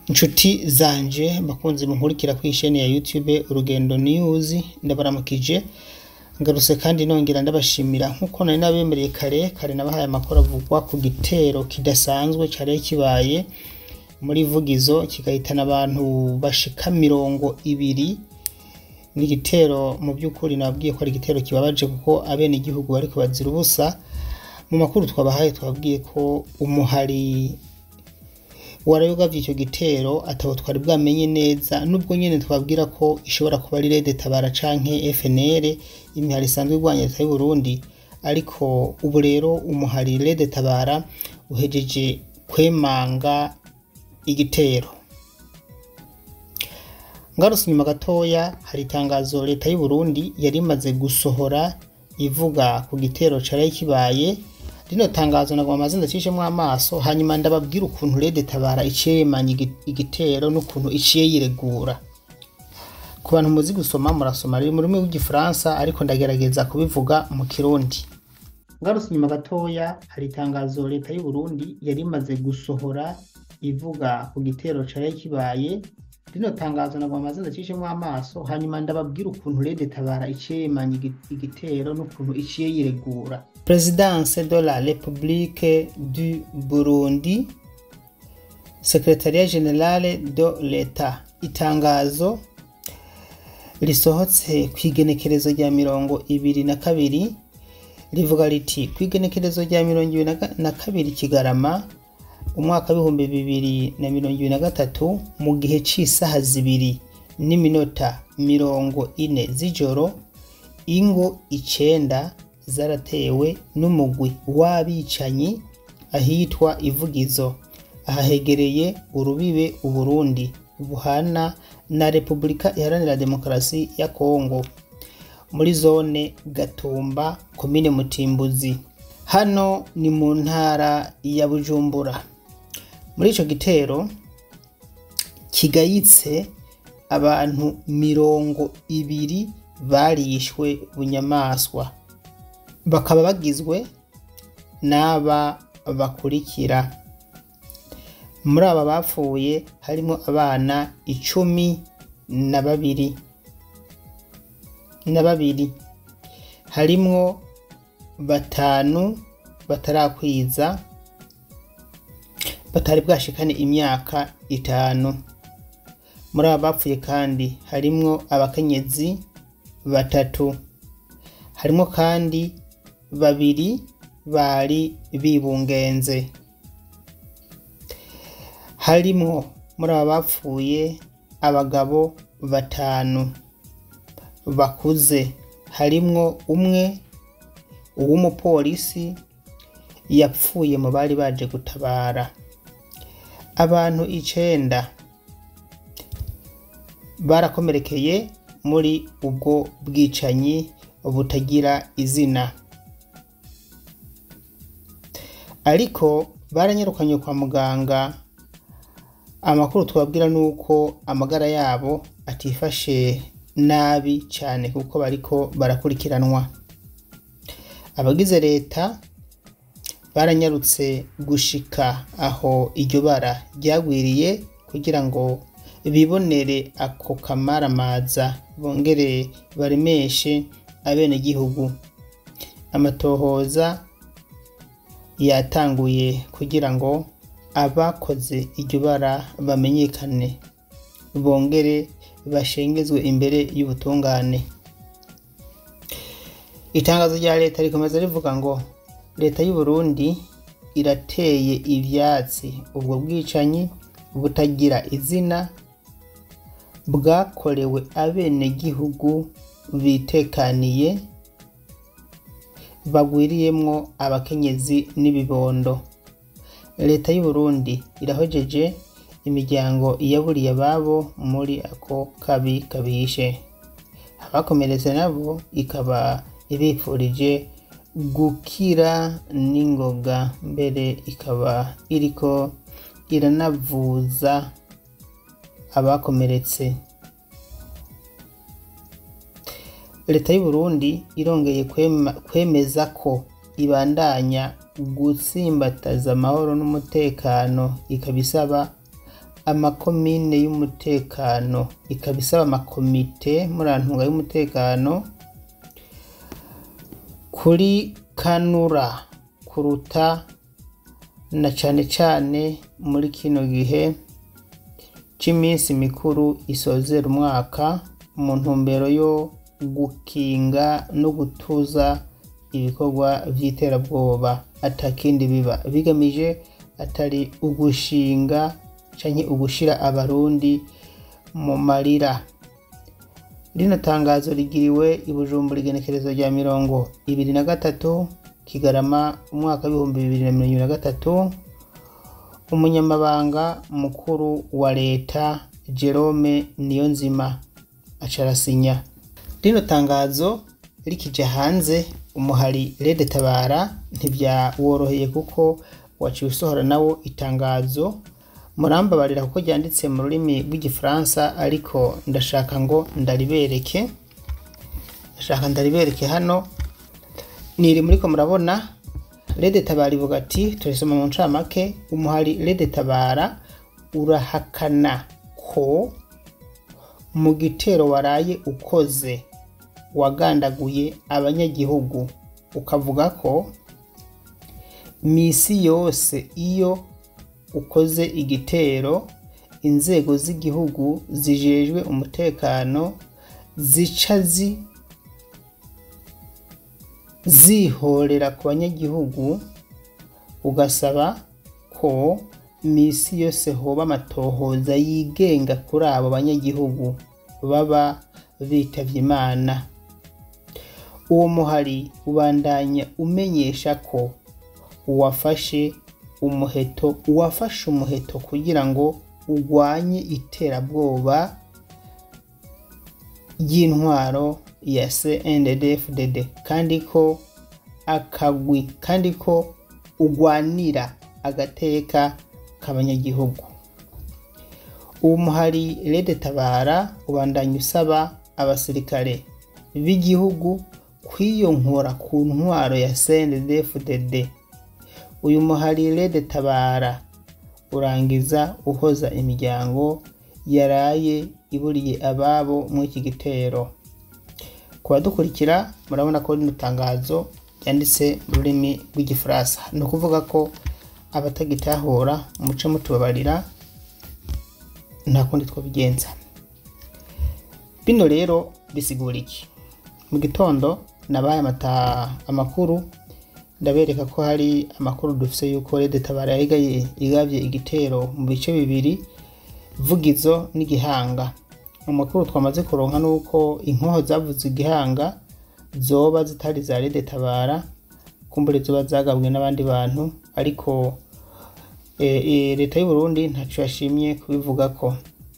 Inshuti zanje bakunzi munkurikira kw'isheni ya YouTube Urugendo News ndabaramukije ngarutse kandi nongera ndabashimira nkuko nari nabemereye kare kare nabahaye amakuru avugwa ku gitero kidasanzwe cari kibaye muri Vugizo kigahitana abantu bashika mirongo ibiri ni igitero mu by'ukuri nababwiye ko ari igitero kibabaje kuko abene igihugu bariko bazira ubusa mu makuru twabahaye twabwiye ko umuhari warayogavye ico gitero atabo twari bwamenye neza nubwo nyene twabwira ko ishobora kuba ari Rede Tabara canke FNL imihari isanzwe irwanya leta y'u Burundi ariko ubu rero umuhari Rede Tabara uhejeje kwemanga igitero ngarutse inyuma gatoya hari itangazo leta y'u Burundi yari imaze gusohora ivuga ku gitero cari kibaye rino tangazo nagoma amaze ndacishemwo amaso hanyuma ndababwira ukuntu Rede Tabara iciye yemanya igitero n'ukuntu iciye yiregura ku bantu muzi gusoma murasoma riri mu rurimi rw'igifaransa ariko ndagerageza kubivuga mu kirundi ngarutse inyuma gatoya hari itangazo leta y'u Burundi yari imaze gusohora ivuga ku gitero cari kibaye rino tangazo nagoma amaze ndacishemwo amaso hanyuma ndababwira ukuntu Rede Tabara iciye yemanya igitero n'ukuntu iciye yiregura Présidence de la République du Burundi Secretariat Général de l'État itangazo risohotse kw'igenekerezo rya mirongo ibiri na kabiri rivuga riti kw'igenekerezo rya mirongo ibiri na kabiri Kigarama umwaka w'ibihumbi bibiri na mirongo ibiri na gatatu mu gihe c'isaha zibiri n'iminota mirongo ine z'ijoro ingo icenda zaratewe n'umugwi w'abicanyi ahitwa ivugizo ahahegereye urubibe uburundi buhana na repubulika iharanira demokarasi ya kongo muri zone gatumba komine mutimbuzi hano ni mu ntara ya bujumbura muri ico gitero kigayitse abantu mirongo ibiri barishwe bunyamaswa bakaba bagizwe n'aba bakurikira muri aba bapfuye harimo abana icumi na babiri na babiri harimwo batanu batarakwiza batari bwashikane imyaka itanu muri aba bapfuye kandi harimwo abakenyezi batatu harimwo kandi babiri bari bibungenze harimwo muri aba bapfuye abagabo batanu bakuze harimwo umwe uw'umupolisi yapfuye mu bari baje gutabara abantu icenda barakomerekeye muri ubwo bwicanyi butagira izina ariko baranyirukanye kwa muganga amakuru twabwira nuko amagara yabo atifashe nabi cyane kuko bariko barakurikiranwa abagize leta baranyarutse gushika aho iryo bara ryagwiriye kugira ngo bibonere ako kamaramaza bongere baremeshe abenegihugu amatohoza yatanguye kugira ngo abakoze iryo bara bamenyekane bongere bashengezwe imbere y'ubutungane itangazo rya leta rikomeza rivuga ngo leta y'u Burundi irateye ivyatsi ubwo bwicanyi butagira izina bwakorewe abenegihugu bitekaniye bagwiriyemwo abakenyezi n'ibibondo leta y'u Burundi irahojeje imiryango yaburiye ababo muri ako kabi kabishe abakomeretse nabo ikaba ibifurije gukira n'ingoga mbere ikaba iriko iranavuza abakomeretse leta y'u Burundi irongeye kwema- kwemeza ko ibandanya gutsimbataza amahoro n'umutekano ikaba isaba amakomine y'umutekano ikaba isaba amakomite murantunga y'umutekano kuri kanura kuruta na cane cane muri kino gihe c'iminsi mikuru isozera umwaka mu ntumbero yo gukinga no gutuza ibikorwa vy'iterabwoba atakindi biba bigamije atari ugushinga canke ugushira abarundi mu marira rino tangazo rigiriwe i Bujumbura igenekerezo rya mirongo ibiri na gatatu Kigarama umwaka w'ibihumbi bibiri na mirongo ibiri na gatatu umunyamabanga mukuru wa leta Jerome Niyonzima aca arasinya rino tangazo rikija hanze umuhari Rede Tabara ntivyaworoheye kuko waciye usohora nawo itangazo murambabarira kuko ryanditse mu rurimi rw'igifaransa ariko ndashaka ngo ndaribereke ndashaka ndaribereke hano niri muriko murabona Rede Tabara ivuga ati turisoma mu ncamake umuhari Rede Tabara urahakana ko mu gitero waraye ukoze wagandaguye abanyagihugu ukavuga ko misi yose iyo ukoze igitero inzego z'igihugu zijejwe umutekano zica zi zihorera ku banyagihugu ugasaba ko misi yose hoba amatohoza yigenga kuri abo banyagihugu baba bitavye imana uwo muhari ubandanya umenyesha ko uwafashe umuheto uwafashe umuheto kugira ngo urwanye iterabwoba ry'intwaro ya CNDD-FDD kandi ko akagwi kandi ko ugwanira agateka k'abanyagihugu uwo muhari Rede Tabara ubandanya usaba abasirikare b'igihugu kwiyonkora ku ntwaro ya CNDD-FDD uyu muhari Rede Tabara urangiza uhoza imiryango yaraye iburiye ababo muri iki gitero ku badukurikira murabona ko rino tangazo ryanditse mu rurimi rw'igifaransa ni ukuvuga ko abatagitahura muce mutubabarira nta kundi twabigenza bino rero bisigura iki mu gitondo nabaye amata amakuru ndabereka ko hari amakuru dufise yuko Rede Tabara yarigaye igavye igitero mu bice bibiri Vugizo n'Igihanga mu makuru twamaze kuronka nuko inkoho zavuze Igihanga zoba zitari za Rede Tabara kumbure zoba zagabwe n'abandi bantu ariko e, e, leta y'u Burundi ntaco yashimye kubivugako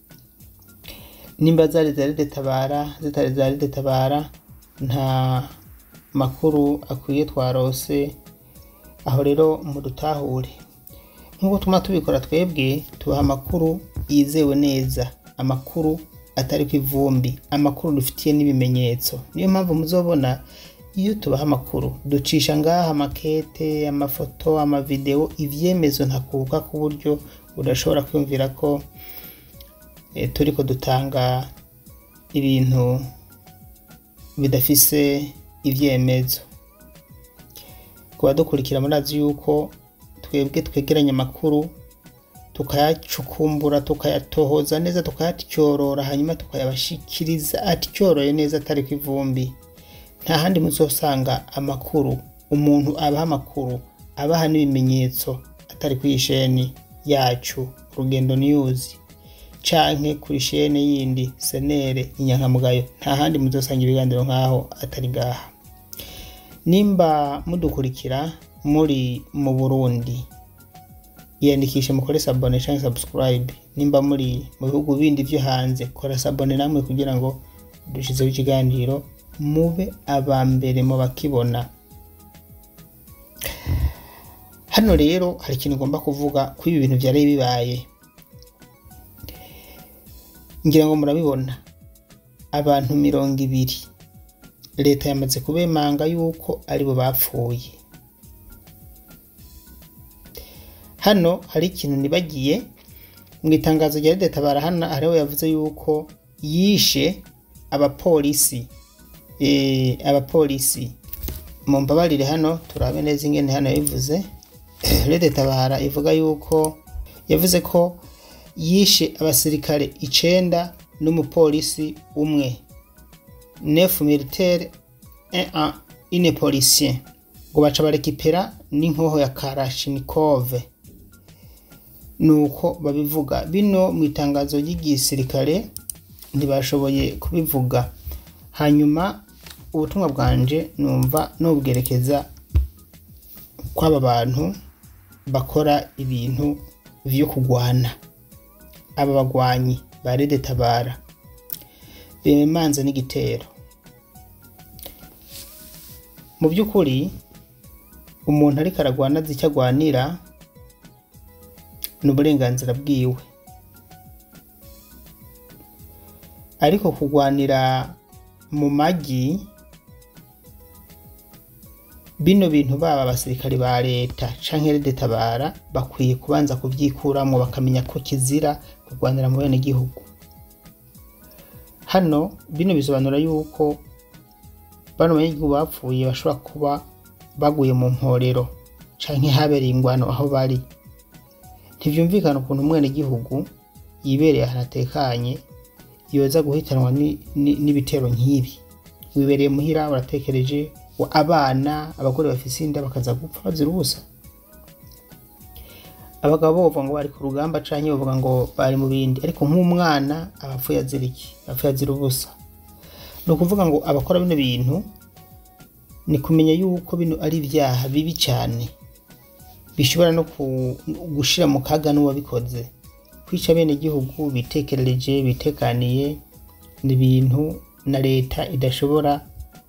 nimba zari za Rede Tabara zitari za Rede Tabara nta makuru akwiye twarose aho rero mudutahure nk'uko tuma tubikora twebwe tubaha amakuru yizewe neza amakuru atari ku ivumbi amakuru dufitiye n'ibimenyetso niyo mpamvu muzobona iyo tubaha amakuru ducisha ngaha amakete amafoto amavideo ivyemezo ntakuka ku buryo udashobora kwiyumvira ko e, turiko dutanga ibintu bidafise ivyemezo ku badukurikira murazi yuko twebwe twegeranya amakuru tukayacukumbura tukayatohoza neza tukayatyorora hanyuma tukayabashikiriza atyoroye neza atari ku ivumbi nta handi muzosanga amakuru umuntu abaha amakuru abaha n'ibimenyetso atari kuri isheni yacu rugendo news canke kuri ishene yindi senere inyankamugayo nta handi muzosanga ibiganiro nk'aho atari ngaha nimba mudukurikira muri mu burundi yiyandikishe mukore sabone canke subscribe nimba muri mu bihugu bindi vyo hanze kora sabone namwe kugira ngo dushizeho ikiganiro mube aba mbere mu bakibona hano rero hari ikintu ugomba kuvuga ko ibi bintu vyari bibaye ngira ngo murabibona abantu mirongo ibiri leta yamaze kubemanga yuko aribo bapfuye hano hari ikintu nibagiye mu itangazo rya Leta barahana hariho yavuze yuko yishe abapolisi eh, abapolisi mu mbabarire hano turabe neza ingene hano yabivuze Leta tabara ivuga yuko yavuze ko yishe abasirikare icenda n'umupolisi umwe neuf militaire et un une policier ngo baca barekipera n'inkoho ya Kalashnikov nuko babivuga bino mu itangazo ry'igisirikare ntibashoboye kubivuga hanyuma ubutumwa bwanje numva nubwerekeza kw'aba bantu bakora ibintu vyo kugwana aba bagwanyi ba Rede Tabara bemanze n'igitero mu by'ukuri umuntu ariko aragwana azi icyo agwanira ni uburenganzira bwiwe ariko kugwanira mu magi bino bintu baba abasirikari ba leta canke Rede Tabara bakwiye kubanza kuvyikuramwo bakamenya ko kizira kugwanira mu bene gihugu hano bino bisobanura yuko bano banyagihugu bapfuye bashobora kuba baguye mu mporero canke habereye ingwano aho bari ntivyumvikana ukuntu umwene gihugu yibereye ahantu atekanye yoza guhitanwa ni- ni- n'ibitero nk'ibi wibereye muhira uratekereje wa- abana abagore bafise inda bakaza gupfa bazira ubusa abagabo bovuga ngo bari ku rugamba canke bavuga ngo bari mu bindi ariko nk'umwana abapfuye azira iki abapfuye azira ubusa ni ukuvuga ngo abakora bino bintu ni kumenya yuko bino ari ibyaha bibi cyane bishobora no ku- gushira mu kaga n'uwabikoze kwica bene gihugu bitekerereje bitekaniye ni ibintu na leta idashobora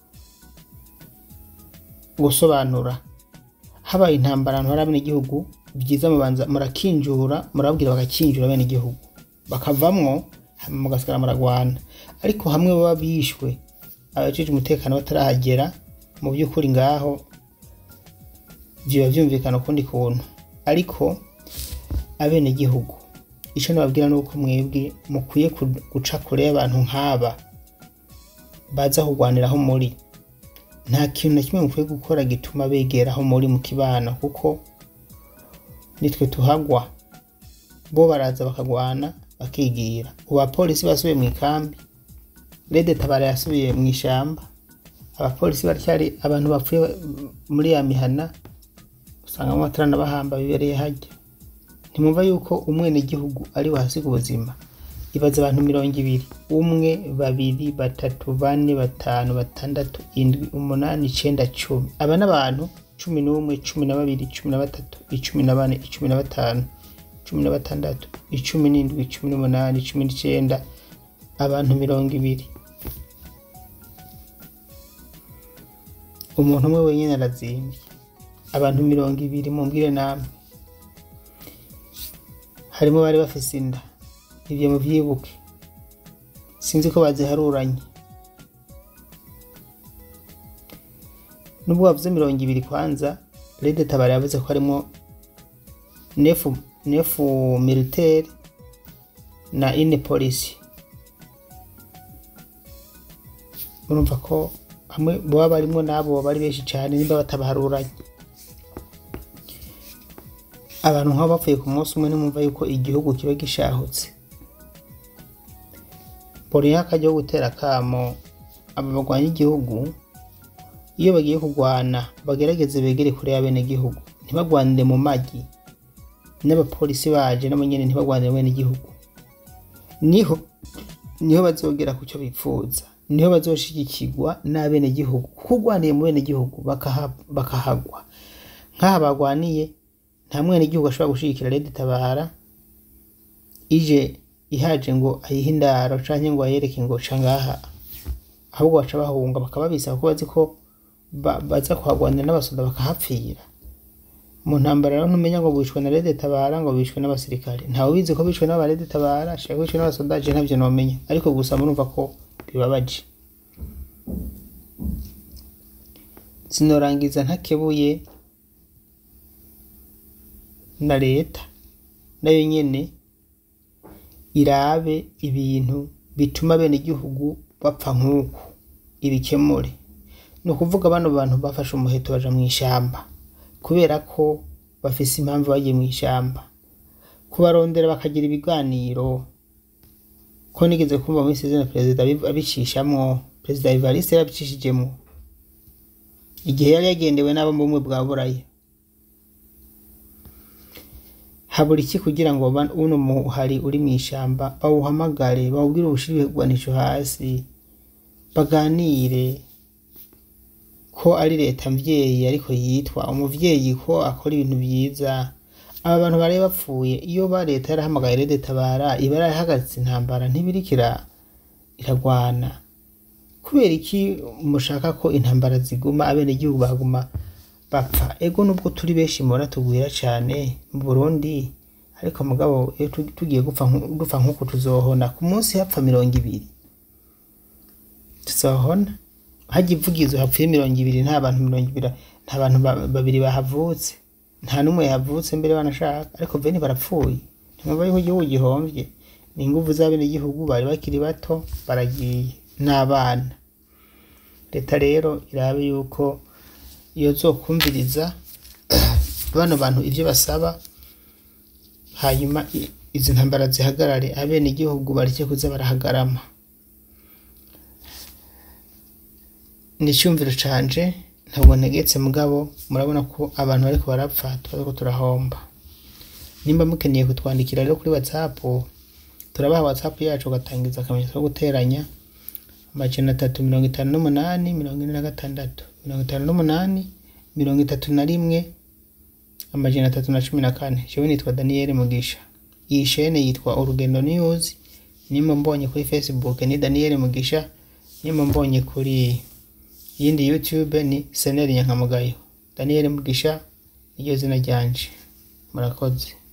gusobanura habaye intambara ahantu hari abenegihugu byiza mubanza murakinjura murababwira bagakinjura abenegihugu bakavamwo hama mugasigara muragwana ariko hamwe baba bishwe abajejwe umutekano batarahagera mu by'ukuri ngaho biba byumvikana ukundi kuntu ariko abenegihugu icyo nababwira ni uko mwebwe mukwiye ku- guca kure y'abantu nk'aba baza kurwanira aho muri nta kintu na kimwe mukwiye gukora gituma begera aho muri mu kibano kuko nitwe tuhagwa bo baraza bakagwana bakigira ubu abapolisi basubiye mu ikambi rede tabara yasubiye mu ishyamba abapolisi baracyari abantu bapfuye muri ya mihana usanga amatara n'abahamba bibereye hajya ntimwumva yuko umwenegihugu ari wahasiga ubuzima ibaza abantu mirongo ibiri umwe babiri batatu bane batanu batandatu indwi umunani icenda cumi aba n'abantu cumi n'umwe cumi na babiri cumi na batatu icumi na bane icumi na batanu cumi na batandatu icumi n'indwi cumi n'umunani cumi n'icenda abantu mirongo ibiri umuntu umwe wenyine arazimbye abantu mirongo ibiri mumbwire namwe harimo bari bafise inda ibyo muvyibuke sinzi ko baziharuranye nubwo bavuze mirongo ibiri kwanza rede tabara yavuze ko harimo nefu nefu militaire na ine polisi murumva ko hamwe baba barimwo n'abo bari benshi cyane nimba batabaharuranye abantu nk'abo bapfuye ku munsi umwe ntimwumva yuko igihugu kiba gishahutse mbonyeho akajya ko gutera akamo aba barwanya igihugu iyo bagiye kurwana bagerageze begere kure y'abenegihugu ntibagwanire mu magi n'abapolisi baje nabo nyene ntibagwanire bene igihugu niho niho bazogera ku cyo bipfuza niho bazoshigikirwa n'abenegihugu kuko ugwaniye mu benegihugu bakaha- bakahagwa nk'aha bagwaniye nta mwenegihugu ashobora gushigikira rede tabara ije ihaje ngo ayihe indaro canke ngo ayereke ngo ca ngaha ahubwo baca bahunga bakaba bisaba ko bazi ko ba- baza kuhagwanira n'abasoda bakahapfira mu ntambara rero ntumenya ngo bishwe na rede tabara ngo bishwe n'abasirikare ntawe ubizi ko bishwe n'abarede tabara shaka bishwe n'abasoda je ntavyo nomenya ariko gusa murumva ko bibabaje sinorangiza ntakebuye na leta nayo nyene irabe ibintu bituma bene igihugu bapfa nk'uku ibikemure ni ukuvuga bano bantu bafashe umuheto baja mu ishamba kubera ko bafise impamvu bagiye mu ishamba kubarondera bakagira ibiganiro ko nigeze kumva muri sezina perezida abi- abicishamwo perezida Evariste yarabicishijemwo igihe yari yagendewe n'abo mu bumwe bwa buraya habura iki kugira ngo ba- uno muhari uri mu ishamba bawuhamagare bawubwire ubushire ibigwanisho hasi baganire ko ari leta mvyeyi ariko yitwa umuvyeyi ko akora ibintu vyiza aba bantu bari bapfuye iyo ba leta yarahamagaye rede tabara iba yarahagaritse intambara ntibirikira iragwana kubera iki mushaka ko intambara ziguma abenegihugu baguma bapfa ego nubwo turi benshi mubona tugwira cane mu burundi ariko mugabo iyo tu- tugiye gupfa nku- dupfa nk'uku tuzohona ku munsi hapfa mirongo ibiri tuzohona hajya ivugizo hapfuye mirongo ibiri nta bantu mirongo ibiri nta bantu ba- babiri bahavutse nta n'umwe yahavutse mbere banashaka ariko bene barapfuye ntimwumva yuko igihugu gihomvye ni inguvu z'abenegihugu bari bakiri bato baragiye n'abana leta rero irabe yuko iyo zokumviriza bano bantu ivyo basaba hanyuma i- izi ntambara zihagarare abenegihugu bareke kuza barahagarama ni icyumviro canje ntabwo ntegetse mugabo murabona ko abantu bariko barapfa tuba turahomba nimba mukeneye kutwandikira rero kuri whatsapp turabaha whatsapp yacu ugatangiza akamenyetso ko guteranya amajana atatu mirongo itanu n'umunani mirongo ine na gatandatu mirongo itanu n'umunani mirongo itatu na rimwe amajana atatu na cumi na kane jewe nitwa daniyeli mugisha iyi shene yitwa urugendo news nimba mbonye kuri facebook ni daniyeli mugisha nimba mbonye kuri yindi youtube ni seneri nyankamugayo daniyeli mugisha niryo zina ryanje murakoze